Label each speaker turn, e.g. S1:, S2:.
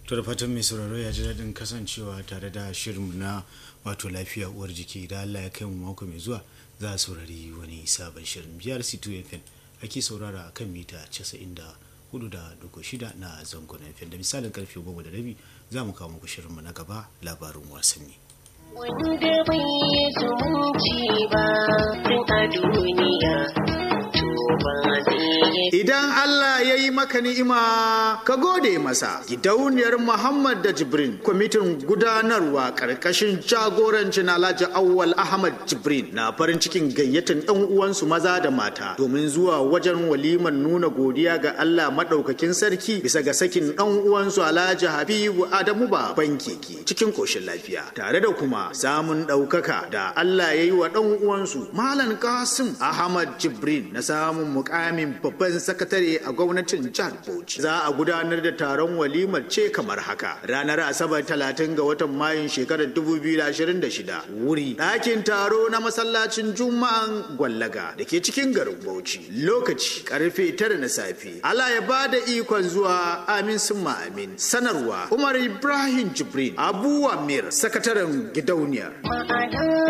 S1: to da fatan mai sauraro ya ji daɗin kasancewa tare da shirin na wato lafiya uwar jiki da Allah ya kai mu mako mai zuwa za a saurari wani sabon shirin biyar c2 fm ake saurara kan mita 94.6 na zangon fm da misalin karfe goma da rabi za mu kawo muku shirinmu na gaba labarin wasanni
S2: wanda bai yi zumunci ba tun a duniya to ba zai yi
S3: Idan Allah ya yi maka ni'ima ka gode masa. Gidauniyar Muhammad da Jibrin, kwamitin gudanarwa ƙarƙashin jagorancin Alhaji Awwal Ahmad Jibrin na farin cikin gayyatar 'yan uwansu maza da mata domin zuwa wajen walimar nuna godiya ga Allah maɗaukakin sarki bisa ga sakin ɗan uwansu Alhaji Habibu Adamu Baban Keke cikin koshin lafiya tare da kuma samun ɗaukaka da Allah ya yi wa ɗan uwansu Malam Kasim Ahmad Jibrin na samun mukamin babban sakatare a gwamnatin jihar Bauchi. Za a gudanar da taron walimar ce kamar haka. Ranar Asabar 30 ga watan Mayun shekarar 2026. Wuri ɗakin taro na masallacin Juma'an Gwallaga da ke cikin garin Bauchi. Lokaci karfe tara na safe. Allah ya ba da ikon zuwa amin summa amin. Sanarwa Umar Ibrahim Jibrin Abu Amir sakataren gidauniyar.
S2: ma'ana